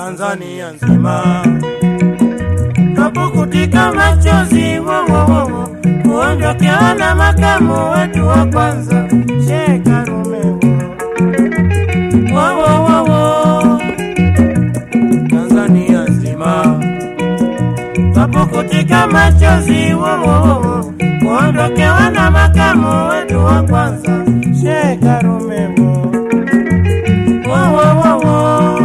Tanzania nzima. Twapukutika machozi wowowowo kuondokewa na makamu wetu wa kwanza Sheikh Karume wowowowo Tanzania nzima. Twapukutika machozi wowowowo kuondokewa na makamu wetu wa kwanza Sheikh Karume wowowowo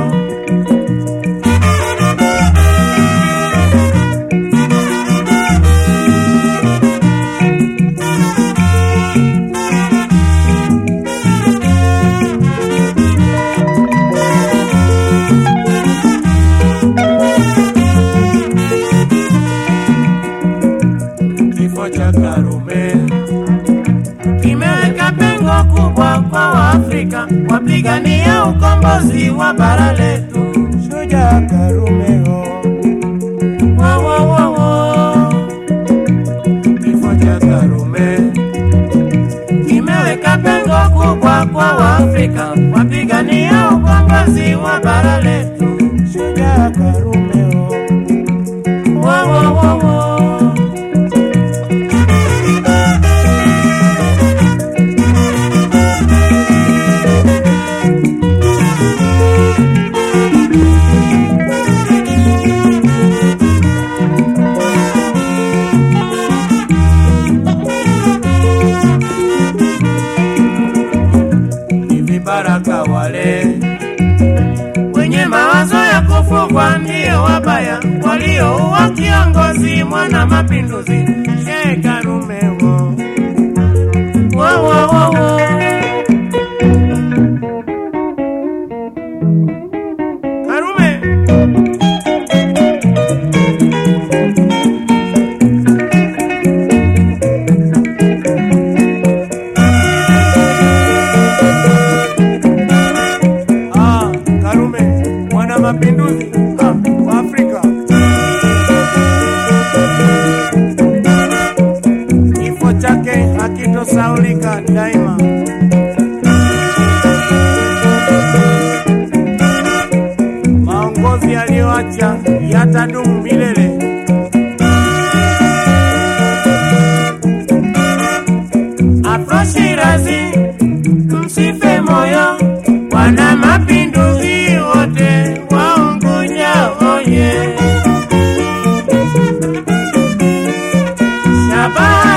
kifo cha Karume kimeweka pengo kubwa kwa Waafrika wapigania ukombozi wa bara letu. Shujaa Karume ho wo wo wo wo, kifo cha Karume kimeweka pengo kubwa kwa Waafrika wapigania ukombozi wa bara letu. Shujaa Karume ho wo wo wo wo. ni vibaraka wale wenye mawazo ya kufugwa, ndio wabaya waliouwa kiongozi mwana mapinduzi Sheikh Karume wo wo wo wo wo. Karume Ah, Karume mwana mapinduzi ah, wa Afrika. Kifo chake hakitosaulika daima. Maongozi aliyoacha yatadumu milele. Afro Shirazi, msife moyo, wana mapinduzi wote waungunya oye. Shabaha